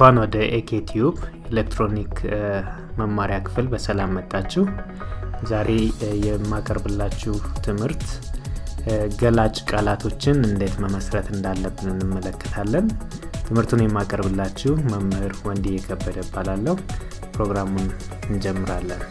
እንኳን ወደ ኤኬቲዩብ ኤሌክትሮኒክ መማሪያ ክፍል በሰላም መጣችሁ። ዛሬ የማቀርብላችሁ ትምህርት ገላጭ ቃላቶችን እንዴት መመስረት እንዳለብን እንመለከታለን። ትምህርቱን የማቀርብላችሁ መምህር ወንዲ የከበደ እባላለሁ። ፕሮግራሙን እንጀምራለን።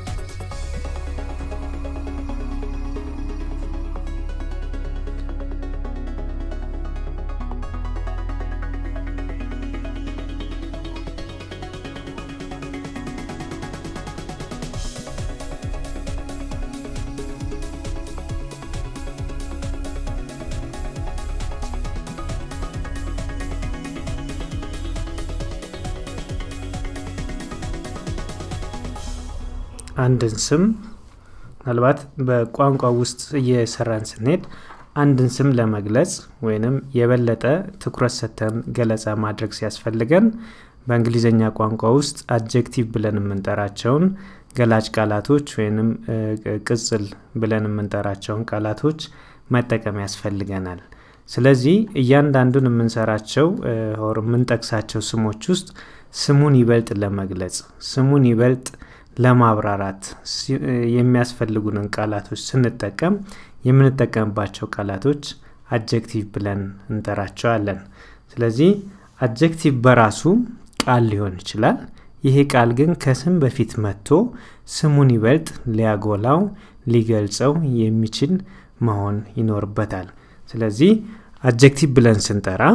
አንድን ስም ምናልባት በቋንቋ ውስጥ እየሰራን ስንሄድ አንድን ስም ለመግለጽ ወይንም የበለጠ ትኩረት ሰጥተን ገለጻ ማድረግ ሲያስፈልገን በእንግሊዝኛ ቋንቋ ውስጥ አጀክቲቭ ብለን የምንጠራቸውን ገላጭ ቃላቶች ወይንም ቅጽል ብለን የምንጠራቸውን ቃላቶች መጠቀም ያስፈልገናል። ስለዚህ እያንዳንዱን የምንሰራቸው ኦር የምንጠቅሳቸው ስሞች ውስጥ ስሙን ይበልጥ ለመግለጽ ስሙን ይበልጥ ለማብራራት የሚያስፈልጉንን ቃላቶች ስንጠቀም የምንጠቀምባቸው ቃላቶች አጀክቲቭ ብለን እንጠራቸዋለን። ስለዚህ አጀክቲቭ በራሱ ቃል ሊሆን ይችላል። ይሄ ቃል ግን ከስም በፊት መጥቶ ስሙን ይበልጥ ሊያጎላው ሊገልጸው የሚችል መሆን ይኖርበታል። ስለዚህ አጀክቲቭ ብለን ስንጠራ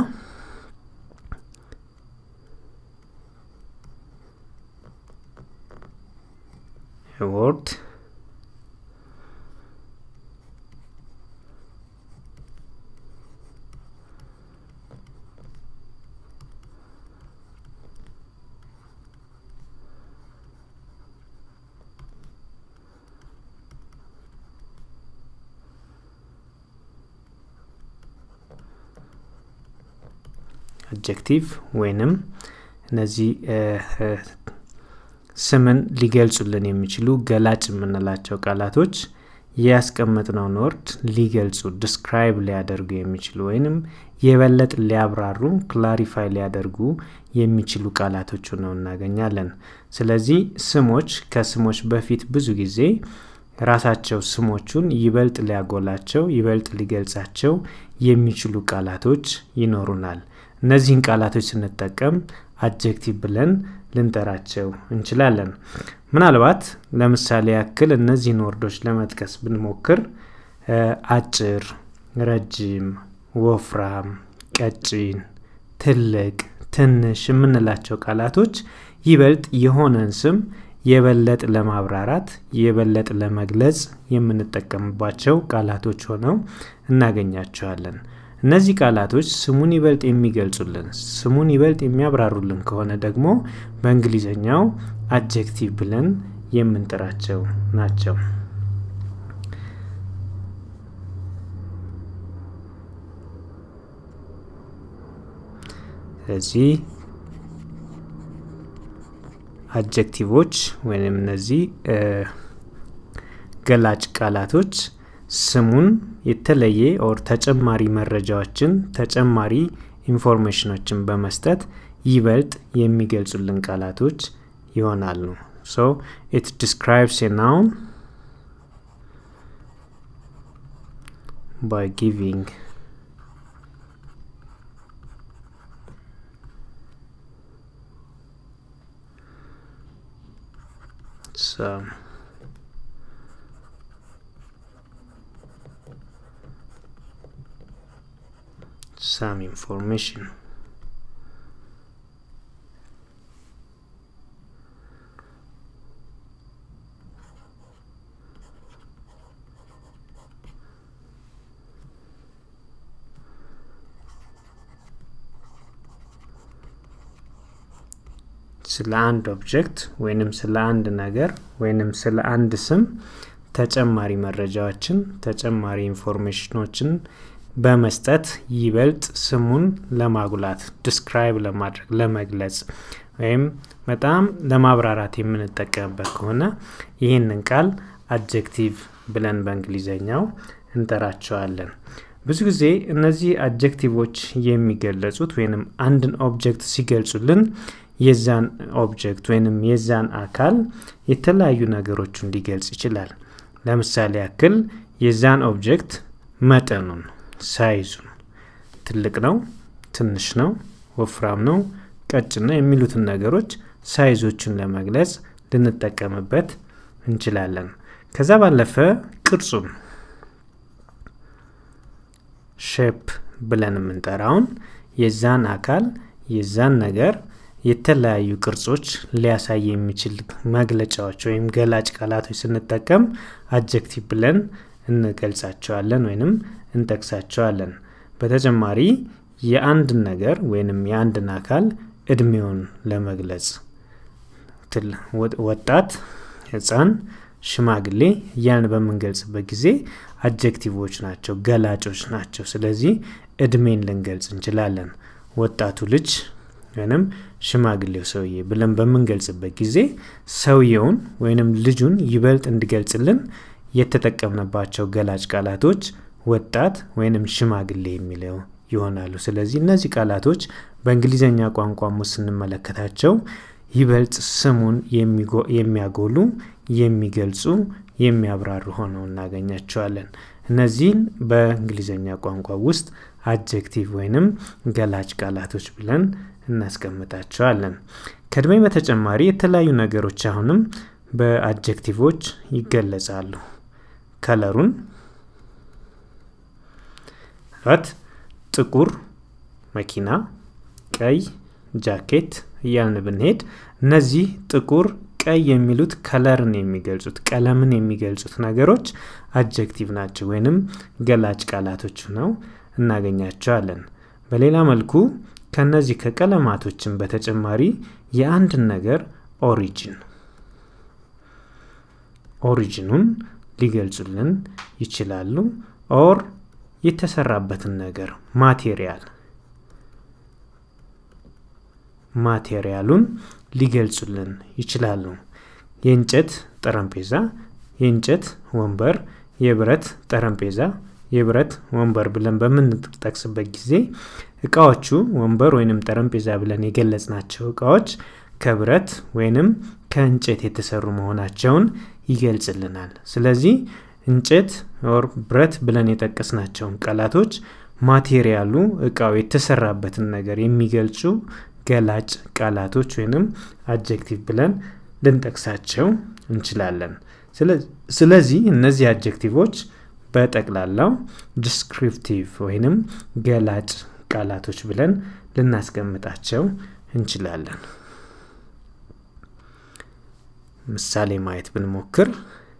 word አጀክቲቭ ወይንም እነዚህ ስምን ሊገልጹልን የሚችሉ ገላጭ የምንላቸው ቃላቶች ያስቀመጥነውን ወርድ ሊገልጹ ዲስክራይብ ሊያደርጉ የሚችሉ ወይንም የበለጥ ሊያብራሩ ክላሪፋይ ሊያደርጉ የሚችሉ ቃላቶች ነው እናገኛለን። ስለዚህ ስሞች ከስሞች በፊት ብዙ ጊዜ ራሳቸው ስሞቹን ይበልጥ ሊያጎላቸው ይበልጥ ሊገልጻቸው የሚችሉ ቃላቶች ይኖሩናል። እነዚህን ቃላቶች ስንጠቀም አጀክቲቭ ብለን ልንጠራቸው እንችላለን። ምናልባት ለምሳሌ ያክል እነዚህን ወርዶች ለመጥቀስ ብንሞክር አጭር፣ ረጅም፣ ወፍራም፣ ቀጭን፣ ትልቅ፣ ትንሽ የምንላቸው ቃላቶች ይበልጥ የሆነን ስም የበለጥ ለማብራራት የበለጥ ለመግለጽ የምንጠቀምባቸው ቃላቶች ሆነው እናገኛቸዋለን። እነዚህ ቃላቶች ስሙን ይበልጥ የሚገልጹልን ስሙን ይበልጥ የሚያብራሩልን ከሆነ ደግሞ በእንግሊዝኛው አጀክቲቭ ብለን የምንጠራቸው ናቸው። ስለዚህ አጀክቲቮች ወይም እነዚህ ገላጭ ቃላቶች ስሙን የተለየ ኦር ተጨማሪ መረጃዎችን ተጨማሪ ኢንፎርሜሽኖችን በመስጠት ይበልጥ የሚገልጹልን ቃላቶች ይሆናሉ። ሶ ኢት ዲስክራይብስ ኤ ናውን ባይ ጊቪንግ some some information. ስለ አንድ ኦብጀክት ወይንም ስለ አንድ ነገር ወይንም ስለ አንድ ስም ተጨማሪ መረጃዎችን ተጨማሪ ኢንፎርሜሽኖችን በመስጠት ይበልጥ ስሙን ለማጉላት ዲስክራይብ ለማድረግ ለመግለጽ ወይም በጣም ለማብራራት የምንጠቀምበት ከሆነ ይህንን ቃል አጀክቲቭ ብለን በእንግሊዘኛው እንጠራቸዋለን። ብዙ ጊዜ እነዚህ አጀክቲቮች የሚገለጹት ወይንም አንድን ኦብጀክት ሲገልጹልን የዛን ኦብጀክት ወይንም የዛን አካል የተለያዩ ነገሮችን ሊገልጽ ይችላል። ለምሳሌ ያክል የዛን ኦብጀክት መጠኑን፣ ሳይዙን፣ ትልቅ ነው፣ ትንሽ ነው፣ ወፍራም ነው፣ ቀጭን ነው የሚሉትን ነገሮች ሳይዞችን ለመግለጽ ልንጠቀምበት እንችላለን። ከዛ ባለፈ ቅርጹን ሼፕ ብለን የምንጠራውን የዛን አካል የዛን ነገር የተለያዩ ቅርጾች ሊያሳይ የሚችል መግለጫዎች ወይም ገላጭ ቃላቶች ስንጠቀም አጀክቲቭ ብለን እንገልጻቸዋለን ወይንም እንጠቅሳቸዋለን። በተጨማሪ የአንድን ነገር ወይንም የአንድን አካል እድሜውን ለመግለጽ ወጣት፣ ህፃን፣ ሽማግሌ እያልን በምንገልጽበት ጊዜ አጀክቲቮች ናቸው፣ ገላጮች ናቸው። ስለዚህ እድሜን ልንገልጽ እንችላለን። ወጣቱ ልጅ ወይንም ሽማግሌው ሰውዬ ብለን በምንገልጽበት ጊዜ ሰውየውን ወይንም ልጁን ይበልጥ እንዲገልጽልን የተጠቀምንባቸው ገላጭ ቃላቶች ወጣት ወይንም ሽማግሌ የሚለው ይሆናሉ። ስለዚህ እነዚህ ቃላቶች በእንግሊዝኛ ቋንቋም ውስጥ ስንመለከታቸው ይበልጥ ስሙን የሚያጎሉ፣ የሚገልጹ፣ የሚያብራሩ ሆነው እናገኛቸዋለን። እነዚህን በእንግሊዝኛ ቋንቋ ውስጥ አጀክቲቭ ወይንም ገላጭ ቃላቶች ብለን እናስቀምጣቸዋለን። ከእድሜ በተጨማሪ የተለያዩ ነገሮች አሁንም በአጀክቲቮች ይገለጻሉ። ከለሩን ት ጥቁር መኪና፣ ቀይ ጃኬት እያልን ብንሄድ እነዚህ ጥቁር፣ ቀይ የሚሉት ከለርን የሚገልጹት ቀለምን የሚገልጹት ነገሮች አጀክቲቭ ናቸው ወይንም ገላጭ ቃላቶች ነው እናገኛቸዋለን። በሌላ መልኩ ከነዚህ ከቀለማቶችን በተጨማሪ የአንድን ነገር ኦሪጂን ኦሪጂኑን ሊገልጹልን ይችላሉ። ኦር የተሰራበትን ነገር ማቴሪያል ማቴሪያሉን ሊገልጹልን ይችላሉ። የእንጨት ጠረጴዛ፣ የእንጨት ወንበር፣ የብረት ጠረጴዛ፣ የብረት ወንበር ብለን በምንጠቅስበት ጊዜ እቃዎቹ ወንበር ወይንም ጠረጴዛ ብለን የገለጽናቸው እቃዎች ከብረት ወይንም ከእንጨት የተሰሩ መሆናቸውን ይገልጽልናል። ስለዚህ እንጨት ኦር ብረት ብለን የጠቀስናቸውን ቃላቶች ማቴሪያሉ እቃው የተሰራበትን ነገር የሚገልጹ ገላጭ ቃላቶች ወይንም አጀክቲቭ ብለን ልንጠቅሳቸው እንችላለን። ስለዚህ እነዚህ አጀክቲቮች በጠቅላላው ዲስክሪፕቲቭ ወይንም ገላጭ ቃላቶች ብለን ልናስቀምጣቸው እንችላለን። ምሳሌ ማየት ብንሞክር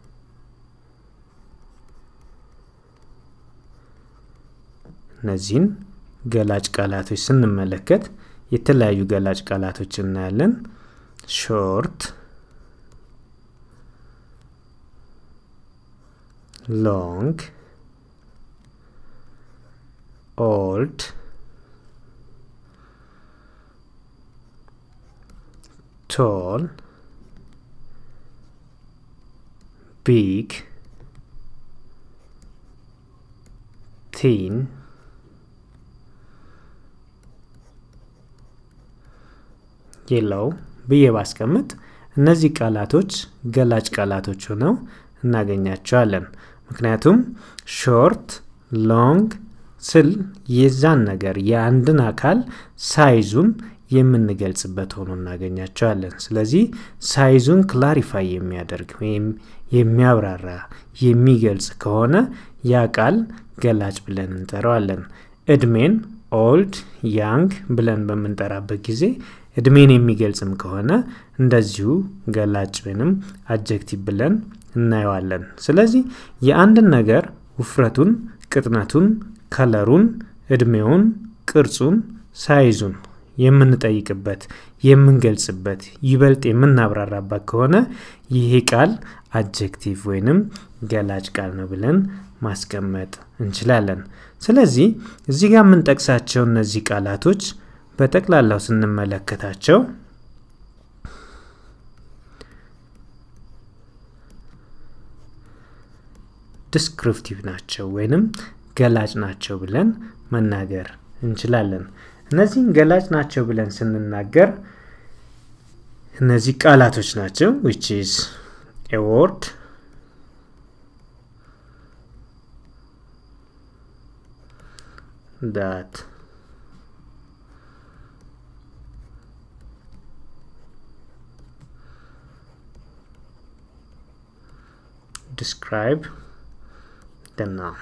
እነዚህን ገላጭ ቃላቶች ስንመለከት የተለያዩ ገላጭ ቃላቶች እናያለን። ሾርት፣ ሎንግ፣ ኦልድ፣ ቶል፣ ቢግ፣ ቲን የለው ብዬ ባስቀምጥ እነዚህ ቃላቶች ገላጭ ቃላቶች ሆነው እናገኛቸዋለን። ምክንያቱም ሾርት፣ ሎንግ ስል የዛን ነገር የአንድን አካል ሳይዙን የምንገልጽበት ሆኖ እናገኛቸዋለን። ስለዚህ ሳይዙን ክላሪፋይ የሚያደርግ ወይም የሚያብራራ የሚገልጽ ከሆነ ያ ቃል ገላጭ ብለን እንጠራዋለን። እድሜን ኦልድ ያንግ ብለን በምንጠራበት ጊዜ እድሜን የሚገልጽም ከሆነ እንደዚሁ ገላጭ ወይንም አጀክቲቭ ብለን እናየዋለን። ስለዚህ የአንድን ነገር ውፍረቱን፣ ቅጥነቱን፣ ከለሩን፣ እድሜውን፣ ቅርጹን፣ ሳይዙን የምንጠይቅበት የምንገልጽበት ይበልጥ የምናብራራበት ከሆነ ይሄ ቃል አጀክቲቭ ወይንም ገላጭ ቃል ነው ብለን ማስቀመጥ እንችላለን። ስለዚህ እዚህ ጋር የምንጠቅሳቸው እነዚህ ቃላቶች በጠቅላላው ስንመለከታቸው ዲስክሪፕቲቭ ናቸው ወይንም ገላጭ ናቸው ብለን መናገር እንችላለን። እነዚህን ገላጭ ናቸው ብለን ስንናገር እነዚህ ቃላቶች ናቸው which is a word that describe the noun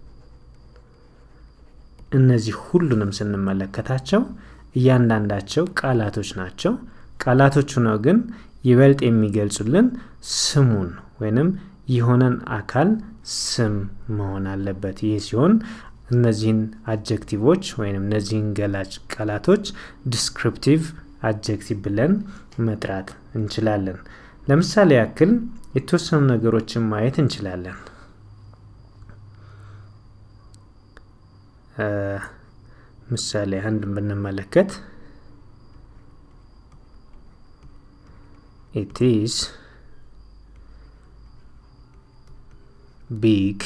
እነዚህ ሁሉንም ስንመለከታቸው እያንዳንዳቸው ቃላቶች ናቸው። ቃላቶቹ ነው ግን ይበልጥ የሚገልጹልን ስሙን ወይንም የሆነን አካል ስም መሆን አለበት። ይህ ሲሆን እነዚህን አጀክቲቮች ወይም እነዚህን ገላጭ ቃላቶች ዲስክሪፕቲቭ አጀክቲቭ ብለን መጥራት እንችላለን። ለምሳሌ ያክል የተወሰኑ ነገሮችን ማየት እንችላለን። ምሳሌ አንድ ብንመለከት it is big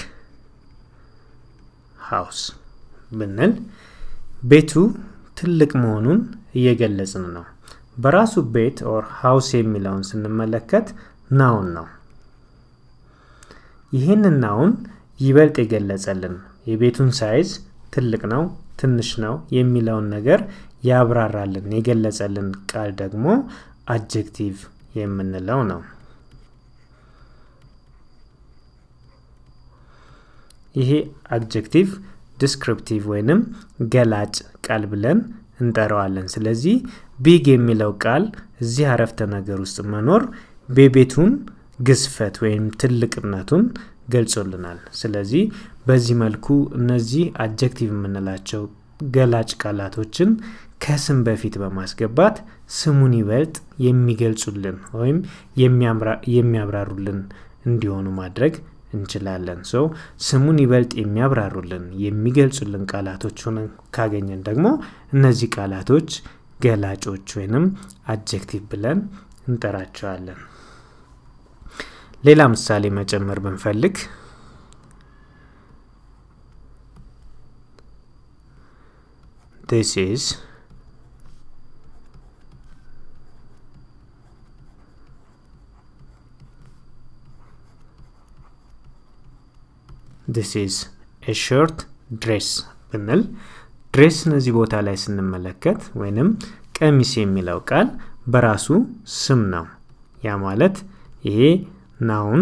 house ብንል ቤቱ ትልቅ መሆኑን እየገለጽን ነው። በራሱ ቤት ኦር ሃውስ የሚለውን ስንመለከት ናውን ነው። ይህንን ናውን ይበልጥ የገለጸልን የቤቱን ሳይዝ ትልቅ ነው፣ ትንሽ ነው የሚለውን ነገር ያብራራልን የገለጸልን ቃል ደግሞ አጀክቲቭ የምንለው ነው። ይሄ አድጀክቲቭ ዲስክሪፕቲቭ ወይንም ገላጭ ቃል ብለን እንጠራዋለን። ስለዚህ ቢግ የሚለው ቃል እዚህ አረፍተ ነገር ውስጥ መኖር የቤቱን ግዝፈት ወይም ትልቅነቱን ገልጾልናል። ስለዚህ በዚህ መልኩ እነዚህ አጀክቲቭ የምንላቸው ገላጭ ቃላቶችን ከስም በፊት በማስገባት ስሙን ይበልጥ የሚገልጹልን ወይም የሚያብራሩልን እንዲሆኑ ማድረግ እንችላለን። ሶ ስሙን ይበልጥ የሚያብራሩልን የሚገልጹልን ቃላቶች ሆነን ካገኘን ደግሞ እነዚህ ቃላቶች ገላጮች ወይንም አጀክቲቭ ብለን እንጠራቸዋለን። ሌላ ምሳሌ መጨመር ብንፈልግ this is this is a short dress ብንል ድሬስ እነዚህ ቦታ ላይ ስንመለከት ወይንም ቀሚስ የሚለው ቃል በራሱ ስም ነው። ያ ማለት ይሄ ናውን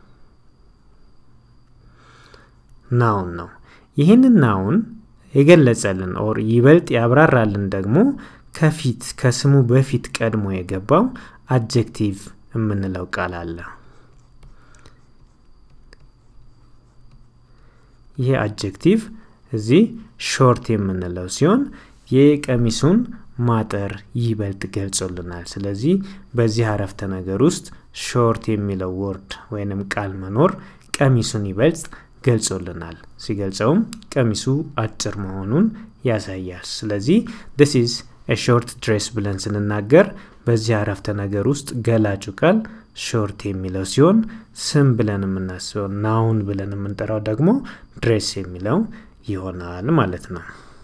ናውን ነው። ይህንን ናውን የገለጸልን ኦር ይበልጥ ያብራራልን ደግሞ ከፊት ከስሙ በፊት ቀድሞ የገባው አጀክቲቭ የምንለው ቃል አለ። ይህ አጀክቲቭ እዚህ ሾርት የምንለው ሲሆን የቀሚሱን ማጠር ይበልጥ ገልጾልናል። ስለዚህ በዚህ አረፍተ ነገር ውስጥ ሾርት የሚለው ወርድ ወይንም ቃል መኖር ቀሚሱን ይበልጥ ገልጾልናል። ሲገልጸውም ቀሚሱ አጭር መሆኑን ያሳያል። ስለዚህ ዲስ ኢዝ ሾርት ድሬስ ብለን ስንናገር በዚህ አረፍተ ነገር ውስጥ ገላጩ ቃል ሾርት የሚለው ሲሆን ስም ብለን የምናስበው ናውን ብለን የምንጠራው ደግሞ ድሬስ የሚለው ይሆናል ማለት ነው።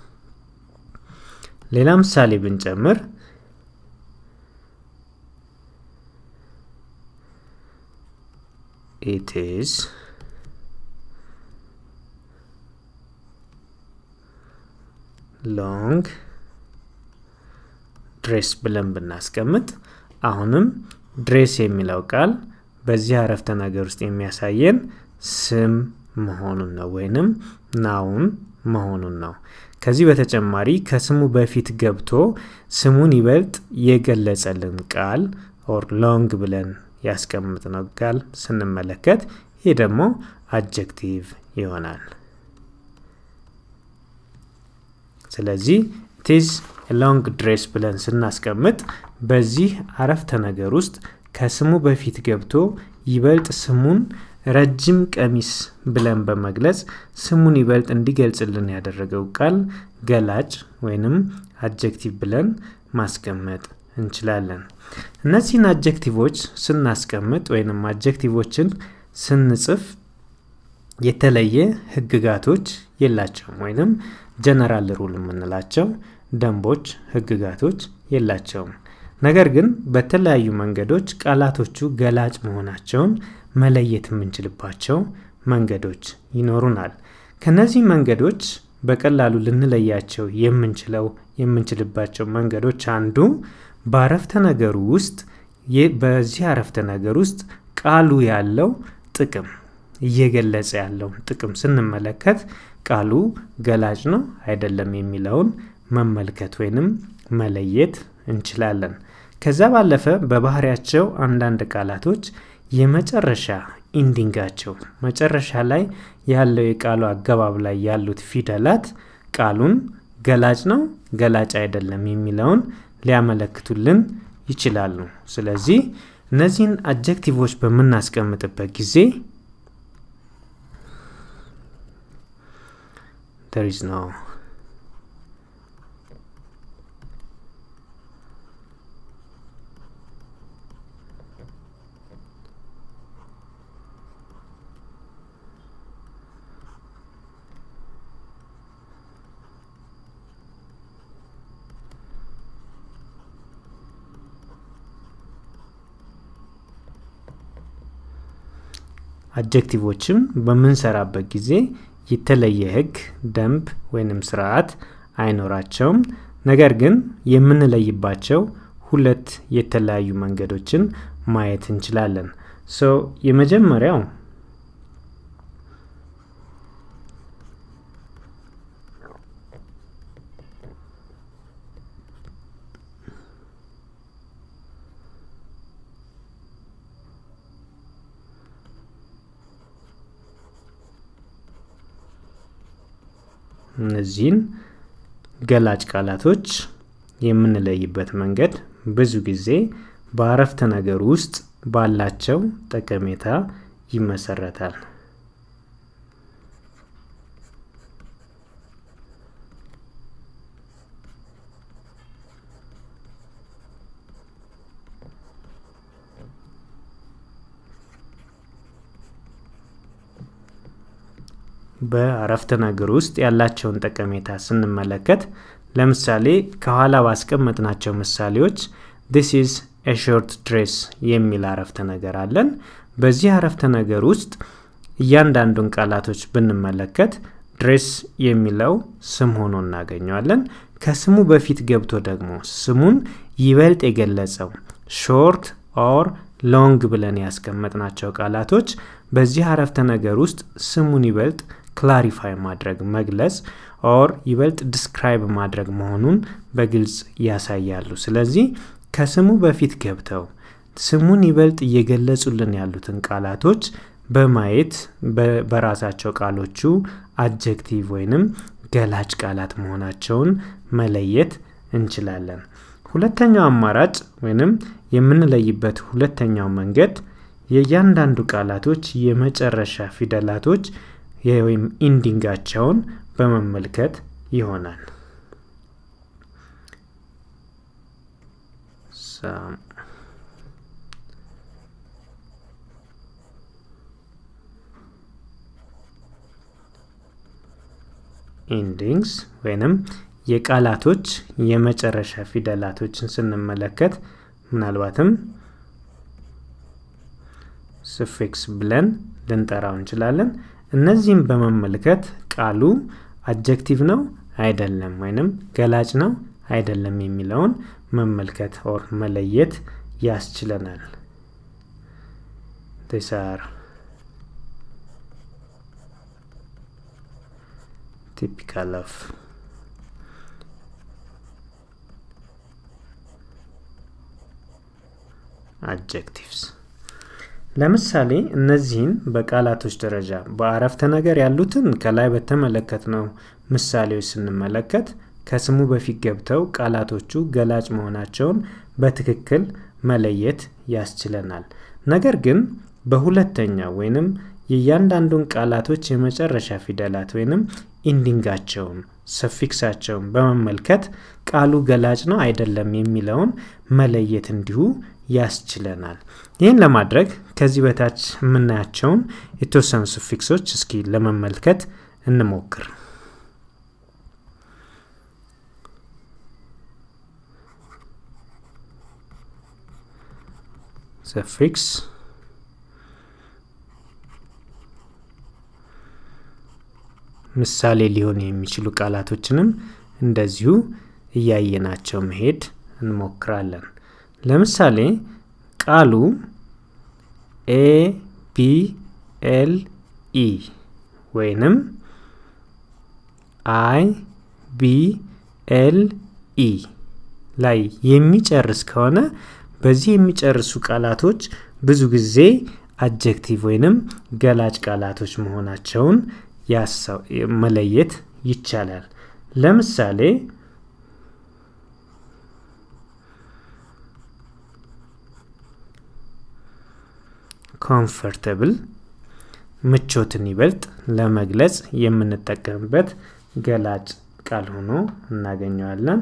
ሌላ ምሳሌ ብንጨምር it is ሎንግ ድሬስ ብለን ብናስቀምጥ አሁንም ድሬስ የሚለው ቃል በዚህ አረፍተ ነገር ውስጥ የሚያሳየን ስም መሆኑን ነው ወይንም ናውን መሆኑን ነው። ከዚህ በተጨማሪ ከስሙ በፊት ገብቶ ስሙን ይበልጥ የገለጸልን ቃል ኦር ሎንግ ብለን ያስቀምጥነው ቃል ስንመለከት ይህ ደግሞ አጀክቲቭ ይሆናል። ስለዚህ ቲዝ ሎንግ ድሬስ ብለን ስናስቀምጥ በዚህ አረፍተ ነገር ውስጥ ከስሙ በፊት ገብቶ ይበልጥ ስሙን ረጅም ቀሚስ ብለን በመግለጽ ስሙን ይበልጥ እንዲገልጽልን ያደረገው ቃል ገላጭ ወይንም አጀክቲቭ ብለን ማስቀመጥ እንችላለን። እነዚህን አጀክቲቮች ስናስቀምጥ ወይንም አጀክቲቮችን ስንጽፍ የተለየ ህግጋቶች የላቸውም ወይንም ጀነራል ሩል የምንላቸው ደንቦች ህግጋቶች የላቸውም ነገር ግን በተለያዩ መንገዶች ቃላቶቹ ገላጭ መሆናቸውን መለየት የምንችልባቸው መንገዶች ይኖሩናል ከነዚህ መንገዶች በቀላሉ ልንለያቸው የምንችለው የምንችልባቸው መንገዶች አንዱ በአረፍተ ነገሩ ውስጥ በዚህ አረፍተ ነገር ውስጥ ቃሉ ያለው ጥቅም እየገለጸ ያለውን ጥቅም ስንመለከት ቃሉ ገላጭ ነው አይደለም የሚለውን መመልከት ወይንም መለየት እንችላለን ከዛ ባለፈ በባህሪያቸው አንዳንድ ቃላቶች የመጨረሻ ኢንዲንጋቸው መጨረሻ ላይ ያለው የቃሉ አገባብ ላይ ያሉት ፊደላት ቃሉን ገላጭ ነው ገላጭ አይደለም የሚለውን ሊያመለክቱልን ይችላሉ ስለዚህ እነዚህን አጀክቲቮች በምናስቀምጥበት ጊዜ there is no አጀክቲቮችም በምንሰራበት ጊዜ የተለየ ህግ ደንብ ወይንም ስርዓት አይኖራቸውም ነገር ግን የምንለይባቸው ሁለት የተለያዩ መንገዶችን ማየት እንችላለን ሶ የመጀመሪያው እነዚህን ገላጭ ቃላቶች የምንለይበት መንገድ ብዙ ጊዜ በአረፍተ ነገር ውስጥ ባላቸው ጠቀሜታ ይመሰረታል በአረፍተ ነገር ውስጥ ያላቸውን ጠቀሜታ ስንመለከት ለምሳሌ ከኋላ ባስቀመጥናቸው ምሳሌዎች ዲስ ኢዝ ሾርት ድሬስ የሚል አረፍተ ነገር አለን በዚህ አረፍተ ነገር ውስጥ እያንዳንዱን ቃላቶች ብንመለከት ድሬስ የሚለው ስም ሆኖ እናገኘዋለን ከስሙ በፊት ገብቶ ደግሞ ስሙን ይበልጥ የገለጸው ሾርት ኦር ሎንግ ብለን ያስቀመጥናቸው ቃላቶች በዚህ አረፍተ ነገር ውስጥ ስሙን ይበልጥ ክላሪፋይ ማድረግ መግለጽ ኦር ይበልጥ ዲስክራይብ ማድረግ መሆኑን በግልጽ ያሳያሉ ስለዚህ ከስሙ በፊት ገብተው ስሙን ይበልጥ እየገለጹልን ያሉትን ቃላቶች በማየት በራሳቸው ቃሎቹ አጀክቲቭ ወይንም ገላጭ ቃላት መሆናቸውን መለየት እንችላለን ሁለተኛው አማራጭ ወይንም የምንለይበት ሁለተኛው መንገድ የእያንዳንዱ ቃላቶች የመጨረሻ ፊደላቶች ወይም ኢንዲንጋቸውን በመመልከት ይሆናል ኢንዲንግስ ወይንም የቃላቶች የመጨረሻ ፊደላቶችን ስንመለከት ምናልባትም ስፊክስ ብለን ልንጠራው እንችላለን እነዚህም በመመልከት ቃሉ አጀክቲቭ ነው አይደለም ወይንም ገላጭ ነው አይደለም የሚለውን መመልከት ኦር መለየት ያስችለናል ቴሳር typical of adjectives ለምሳሌ እነዚህን በቃላቶች ደረጃ በአረፍተ ነገር ያሉትን ከላይ በተመለከትነው ምሳሌዎች ስንመለከት ከስሙ በፊት ገብተው ቃላቶቹ ገላጭ መሆናቸውን በትክክል መለየት ያስችለናል ነገር ግን በሁለተኛው ወይንም የእያንዳንዱን ቃላቶች የመጨረሻ ፊደላት ወይንም ኢንዲንጋቸውን ሰፊክሳቸውን በመመልከት ቃሉ ገላጭ ነው አይደለም የሚለውን መለየት እንዲሁ ያስችለናል። ይህን ለማድረግ ከዚህ በታች የምናያቸውን የተወሰኑ ስፊክሶች እስኪ ለመመልከት እንሞክር። ሰፊክስ ምሳሌ ሊሆን የሚችሉ ቃላቶችንም እንደዚሁ እያየናቸው መሄድ እንሞክራለን። ለምሳሌ ቃሉ ኤ ቢ ኤል ኢ ወይንም አይ ቢ ኤል ኢ ላይ የሚጨርስ ከሆነ በዚህ የሚጨርሱ ቃላቶች ብዙ ጊዜ አጀክቲቭ ወይንም ገላጭ ቃላቶች መሆናቸውን መለየት ይቻላል። ለምሳሌ ኮምፈርተብል ምቾትን ይበልጥ ለመግለጽ የምንጠቀምበት ገላጭ ቃል ሆኖ እናገኘዋለን።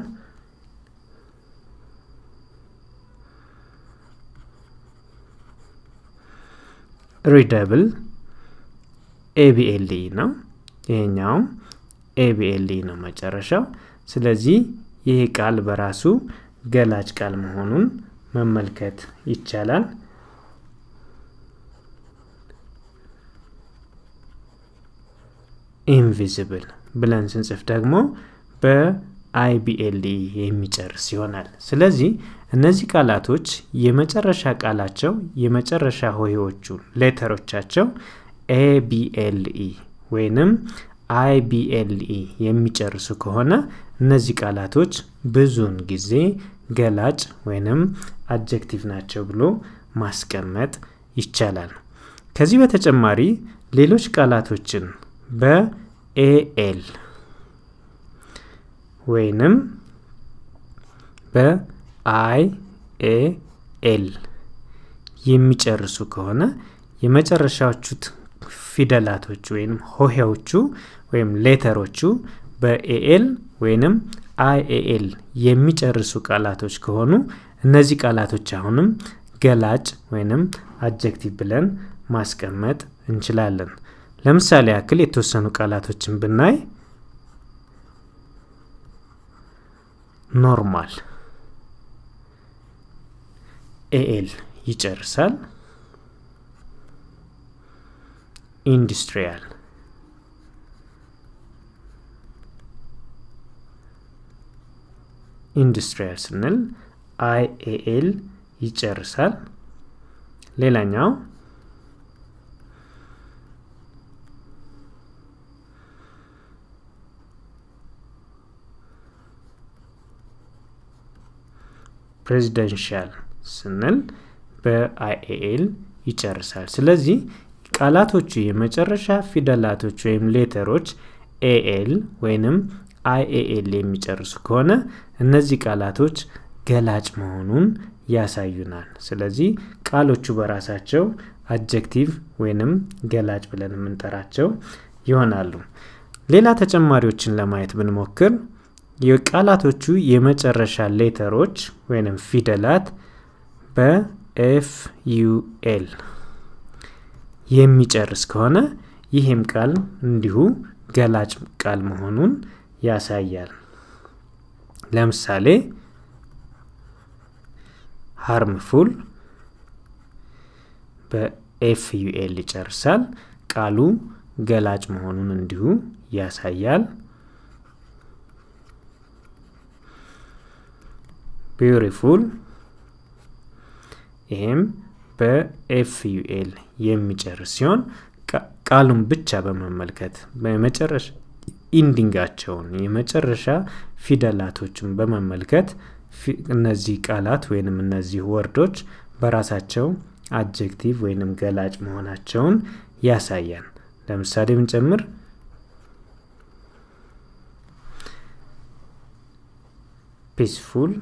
ሪደብል ኤቢኤልኢ ነው። ይሄኛውም ኤቢኤልኢ ነው መጨረሻው። ስለዚህ ይህ ቃል በራሱ ገላጭ ቃል መሆኑን መመልከት ይቻላል። ኢንቪዚብል ብለን ስንጽፍ ደግሞ በአይቢኤልኢ የሚጨርስ ይሆናል። ስለዚህ እነዚህ ቃላቶች የመጨረሻ ቃላቸው የመጨረሻ ሆሄዎቹ ሌተሮቻቸው ኤቢኤልኢ ወይንም አይቢኤልኢ የሚጨርሱ ከሆነ እነዚህ ቃላቶች ብዙውን ጊዜ ገላጭ ወይንም አጀክቲቭ ናቸው ብሎ ማስቀመጥ ይቻላል። ከዚህ በተጨማሪ ሌሎች ቃላቶችን በኤኤል ወይንም በአይ ኤ ኤል የሚጨርሱ ከሆነ የመጨረሻዎቹ ፊደላቶቹ ወይም ሆሄዎቹ ወይም ሌተሮቹ በኤኤል ወይንም አይኤኤል የሚጨርሱ ቃላቶች ከሆኑ እነዚህ ቃላቶች አሁንም ገላጭ ወይንም አጀክቲቭ ብለን ማስቀመጥ እንችላለን። ለምሳሌ ያክል የተወሰኑ ቃላቶችን ብናይ ኖርማል ኤኤል ይጨርሳል። ኢንዱስትሪያል ኢንዱስትሪያል ስንል አይኤኤል ይጨርሳል። ሌላኛው ፕሬዚደንሻል ስንል በአይኤኤል ይጨርሳል። ስለዚህ ቃላቶቹ የመጨረሻ ፊደላቶች ወይም ሌተሮች ኤኤል ወይንም አይኤኤል የሚጨርሱ ከሆነ እነዚህ ቃላቶች ገላጭ መሆኑን ያሳዩናል። ስለዚህ ቃሎቹ በራሳቸው አጀክቲቭ ወይንም ገላጭ ብለን የምንጠራቸው ይሆናሉ። ሌላ ተጨማሪዎችን ለማየት ብንሞክር የቃላቶቹ የመጨረሻ ሌተሮች ወይንም ፊደላት በኤፍ ዩኤል የሚጨርስ ከሆነ ይህም ቃል እንዲሁ ገላጭ ቃል መሆኑን ያሳያል። ለምሳሌ ሃርምፉል በኤፍ ዩኤል ይጨርሳል። ቃሉ ገላጭ መሆኑን እንዲሁ ያሳያል። ቢዩቲፉል ይህም በኤፍ ዩኤል የሚጨርስ ሲሆን ቃሉን ብቻ በመመልከት በመጨረሻ ኢንዲንጋቸውን የመጨረሻ ፊደላቶችን በመመልከት እነዚህ ቃላት ወይንም እነዚህ ወርዶች በራሳቸው አጀክቲቭ ወይንም ገላጭ መሆናቸውን ያሳያል። ለምሳሌ ብንጨምር ፒስፉል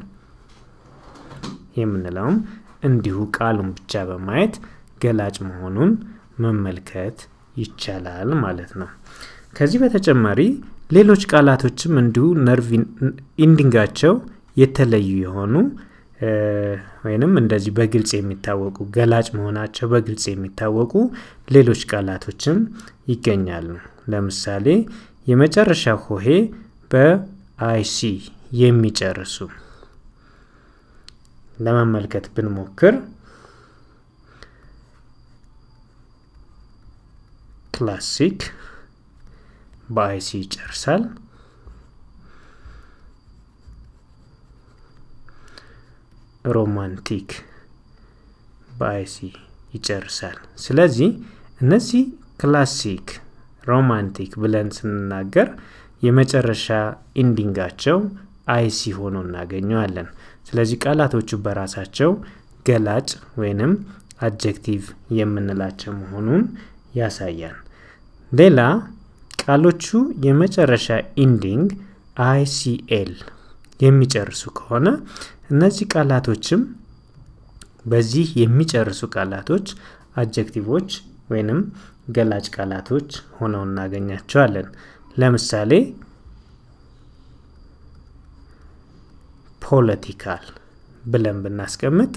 የምንለውም እንዲሁ ቃሉን ብቻ በማየት ገላጭ መሆኑን መመልከት ይቻላል ማለት ነው። ከዚህ በተጨማሪ ሌሎች ቃላቶችም እንዲሁ ነርቭ ኢንዲንጋቸው የተለዩ የሆኑ ወይንም እንደዚህ በግልጽ የሚታወቁ ገላጭ መሆናቸው በግልጽ የሚታወቁ ሌሎች ቃላቶችም ይገኛሉ። ለምሳሌ የመጨረሻ ሆሄ በአይሲ የሚጨርሱ ለመመልከት ብንሞክር ክላሲክ በአይሲ ይጨርሳል። ሮማንቲክ በአይሲ ይጨርሳል። ስለዚህ እነዚህ ክላሲክ፣ ሮማንቲክ ብለን ስንናገር የመጨረሻ ኢንዲንጋቸው አይሲ ሆኖ እናገኘዋለን። ስለዚህ ቃላቶቹ በራሳቸው ገላጭ ወይንም አጀክቲቭ የምንላቸው መሆኑን ያሳያል። ሌላ ቃሎቹ የመጨረሻ ኢንዲንግ አይሲኤል የሚጨርሱ ከሆነ እነዚህ ቃላቶችም በዚህ የሚጨርሱ ቃላቶች አጀክቲቮች ወይንም ገላጭ ቃላቶች ሆነው እናገኛቸዋለን። ለምሳሌ ፖለቲካል ብለን ብናስቀምጥ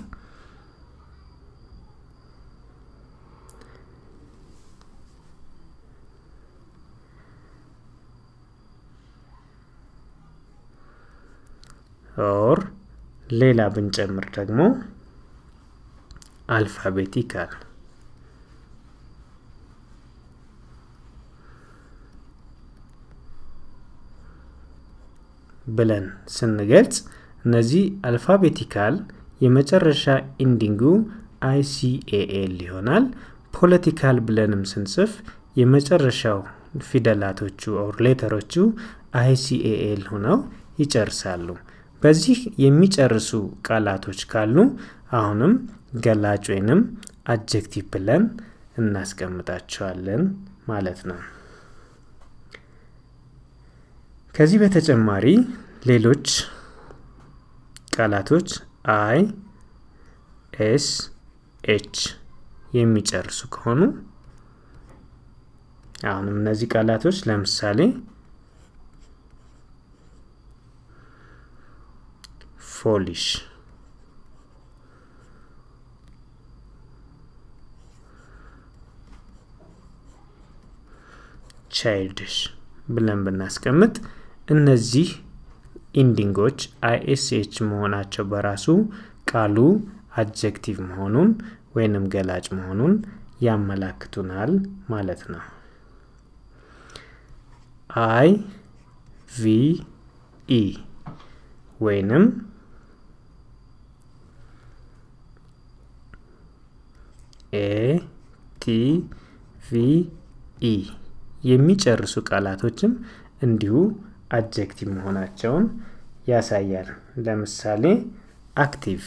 ኦር ሌላ ብንጨምር ደግሞ አልፋቤቲካል ብለን ስንገልጽ እነዚህ አልፋቤቲካል የመጨረሻ ኢንዲንጉ አይሲኤኤል ይሆናል። ፖለቲካል ብለንም ስንጽፍ የመጨረሻው ፊደላቶቹ ኦር ሌተሮቹ አይሲኤኤል ሆነው ይጨርሳሉ። በዚህ የሚጨርሱ ቃላቶች ካሉ አሁንም ገላጭ ወይንም አጀክቲቭ ብለን እናስቀምጣቸዋለን ማለት ነው። ከዚህ በተጨማሪ ሌሎች ቃላቶች አይ፣ ኤስ፣ ኤች የሚጨርሱ ከሆኑ አሁንም እነዚህ ቃላቶች ለምሳሌ ፎሊሽ ቻይልድሽ ብለን ብናስቀምጥ እነዚህ ኢንዲንጎች አይኤስኤች መሆናቸው በራሱ ቃሉ አጀክቲቭ መሆኑን ወይንም ገላጭ መሆኑን ያመላክቱናል ማለት ነው። አይ ቪ ኢ ወይንም ኤ ቲ ቪ ኢ የሚጨርሱ ቃላቶችም እንዲሁ አጀክቲቭ መሆናቸውን ያሳያል። ለምሳሌ አክቲቭ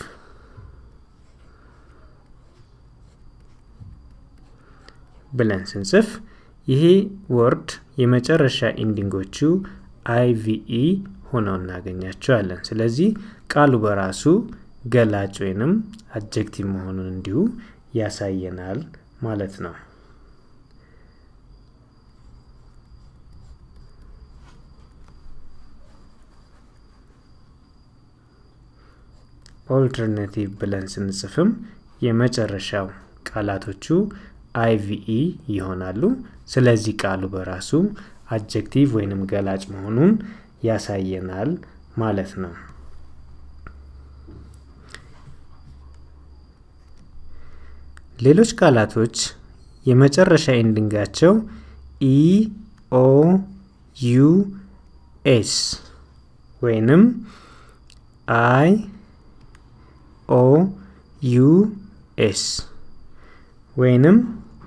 ብለን ስንጽፍ ይሄ ወርድ የመጨረሻ ኢንዲንጎቹ አይቪኢ ሆነው እናገኛቸዋለን። ስለዚህ ቃሉ በራሱ ገላጭ ወይንም አጀክቲቭ መሆኑን እንዲሁ ያሳየናል ማለት ነው። ኦልተርኔቲቭ ብለን ስንጽፍም የመጨረሻው ቃላቶቹ አይቪኢ ይሆናሉ። ስለዚህ ቃሉ በራሱ አጀክቲቭ ወይንም ገላጭ መሆኑን ያሳየናል ማለት ነው። ሌሎች ቃላቶች የመጨረሻ ኤንዲንጋቸው ኢ ኦ ዩ ኤስ ወይንም አይ ኦ ዩ ኤስ ወይንም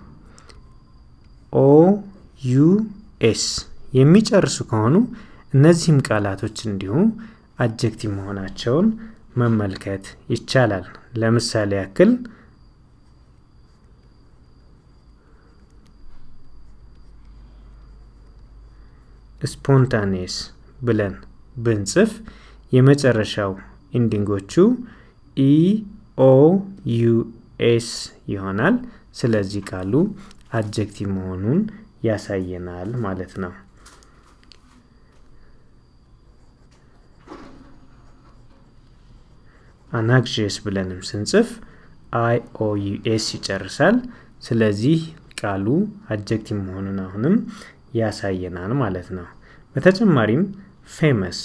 ኦ ዩ ኤስ የሚጨርሱ ከሆኑ እነዚህም ቃላቶች እንዲሁ አጀክቲቭ መሆናቸውን መመልከት ይቻላል። ለምሳሌ ያክል ስፖንታኔስ ብለን ብንጽፍ የመጨረሻው ኢንዲንጎቹ ኢ ኦ ዩ ኤስ ይሆናል። ስለዚህ ቃሉ አጀክቲቭ መሆኑን ያሳየናል ማለት ነው። አናክዥስ ብለንም ስንጽፍ አይ ኦ ዩ ኤስ ይጨርሳል። ስለዚህ ቃሉ አጀክቲቭ መሆኑን አሁንም ያሳየናል ማለት ነው። በተጨማሪም ፌመስ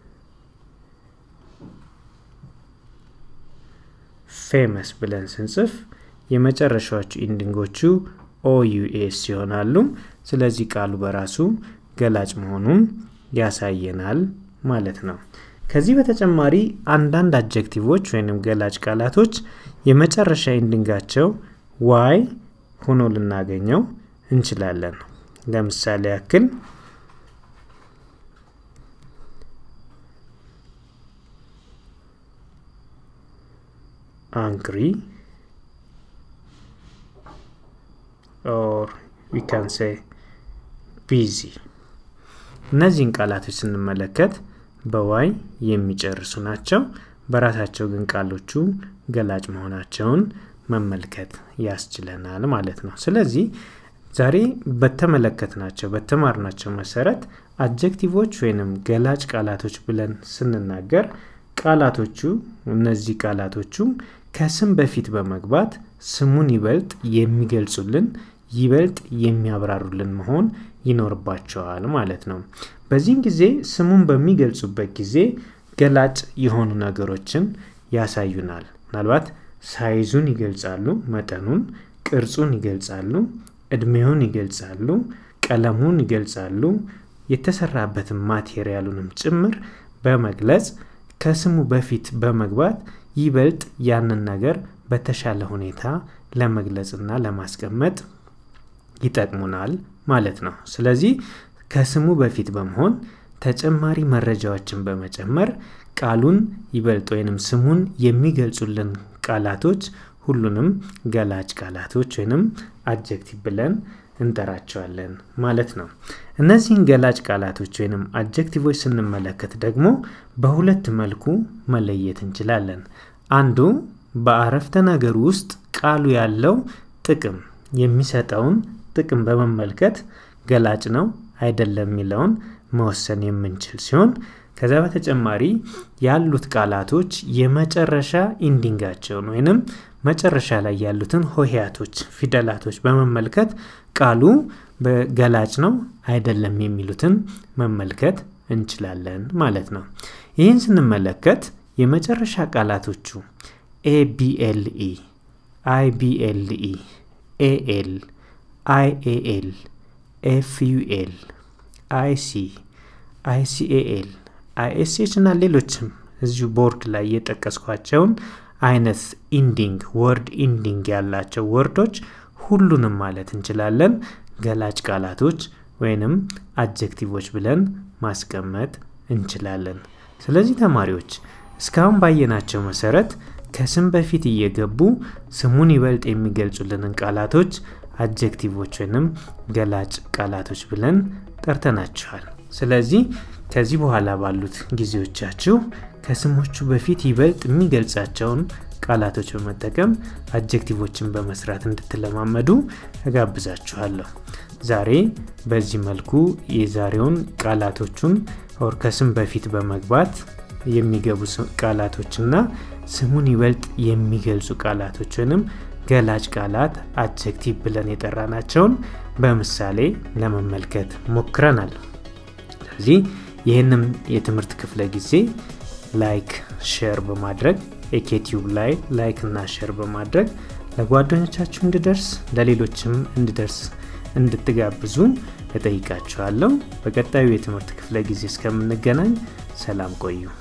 ፌመስ ብለን ስንጽፍ የመጨረሻዎቹ ኢንዲንጎቹ ኦዩኤስ ይሆናሉ። ስለዚህ ቃሉ በራሱ ገላጭ መሆኑን ያሳየናል ማለት ነው። ከዚህ በተጨማሪ አንዳንድ አጀክቲቮች ወይም ገላጭ ቃላቶች የመጨረሻ ኢንዲንጋቸው ዋይ ሆኖ ልናገኘው እንችላለን። ለምሳሌ ያክል angry or we can say busy እነዚህን ቃላቶች ስንመለከት በዋይ የሚጨርሱ ናቸው። በራሳቸው ግን ቃሎቹ ገላጭ መሆናቸውን መመልከት ያስችለናል ማለት ነው። ስለዚህ ዛሬ በተመለከትናቸው በተማርናቸው መሰረት አጀክቲቮች ወይንም ገላጭ ቃላቶች ብለን ስንናገር ቃላቶቹ እነዚህ ቃላቶቹ ከስም በፊት በመግባት ስሙን ይበልጥ የሚገልጹልን ይበልጥ የሚያብራሩልን መሆን ይኖርባቸዋል ማለት ነው። በዚህም ጊዜ ስሙን በሚገልጹበት ጊዜ ገላጭ የሆኑ ነገሮችን ያሳዩናል። ምናልባት ሳይዙን ይገልጻሉ፣ መጠኑን፣ ቅርጹን ይገልጻሉ፣ እድሜውን ይገልጻሉ፣ ቀለሙን ይገልጻሉ፣ የተሰራበትን ማቴሪያሉንም ጭምር በመግለጽ ከስሙ በፊት በመግባት ይበልጥ ያንን ነገር በተሻለ ሁኔታ ለመግለጽና ለማስቀመጥ ይጠቅሙናል ማለት ነው። ስለዚህ ከስሙ በፊት በመሆን ተጨማሪ መረጃዎችን በመጨመር ቃሉን ይበልጥ ወይንም ስሙን የሚገልጹልን ቃላቶች ሁሉንም ገላጭ ቃላቶች ወይንም አጀክቲቭ ብለን እንጠራቸዋለን ማለት ነው። እነዚህን ገላጭ ቃላቶች ወይንም አጀክቲቮች ስንመለከት ደግሞ በሁለት መልኩ መለየት እንችላለን። አንዱ በአረፍተ ነገር ውስጥ ቃሉ ያለው ጥቅም የሚሰጠውን ጥቅም በመመልከት ገላጭ ነው አይደለም የሚለውን መወሰን የምንችል ሲሆን ከዛ በተጨማሪ ያሉት ቃላቶች የመጨረሻ ኢንዲንጋቸውን ወይንም መጨረሻ ላይ ያሉትን ሆሄያቶች ፊደላቶች በመመልከት ቃሉ በገላጭ ነው አይደለም የሚሉትን መመልከት እንችላለን ማለት ነው። ይህን ስንመለከት የመጨረሻ ቃላቶቹ ኤቢኤልኢ፣ አይቢኤልኢ፣ ኤኤል፣ አይኤኤል፣ ኤፍዩኤል፣ አይሲ፣ አይሲኤኤል፣ አይኤስኤች እና ሌሎችም እዚሁ ቦርድ ላይ የጠቀስኳቸውን አይነት ኢንዲንግ ወርድ ኢንዲንግ ያላቸው ወርዶች ሁሉንም ማለት እንችላለን ገላጭ ቃላቶች ወይንም አጀክቲቮች ብለን ማስቀመጥ እንችላለን። ስለዚህ ተማሪዎች እስካሁን ባየናቸው መሰረት ከስም በፊት እየገቡ ስሙን ይበልጥ የሚገልጹልንን ቃላቶች አጀክቲቮች ወይንም ገላጭ ቃላቶች ብለን ጠርተናቸዋል። ስለዚህ ከዚህ በኋላ ባሉት ጊዜዎቻችሁ ከስሞቹ በፊት ይበልጥ የሚገልጻቸውን ቃላቶች በመጠቀም አጀክቲቮችን በመስራት እንድትለማመዱ እጋብዛችኋለሁ። ዛሬ በዚህ መልኩ የዛሬውን ቃላቶቹን ኦር ከስም በፊት በመግባት የሚገቡ ቃላቶችና ስሙን ይበልጥ የሚገልጹ ቃላቶች ወይንም ገላጭ ቃላት አጀክቲቭ ብለን የጠራናቸውን በምሳሌ ለመመልከት ሞክረናል። ስለዚህ ይህንም የትምህርት ክፍለ ጊዜ ላይክ ሼር በማድረግ ኤኬቲዩብ ላይ ላይክ እና ሼር በማድረግ ለጓደኞቻችሁ እንዲደርስ ለሌሎችም እንዲደርስ እንድትጋብዙ እጠይቃችኋለሁ። በቀጣዩ የትምህርት ክፍለ ጊዜ እስከምንገናኝ ሰላም ቆዩ።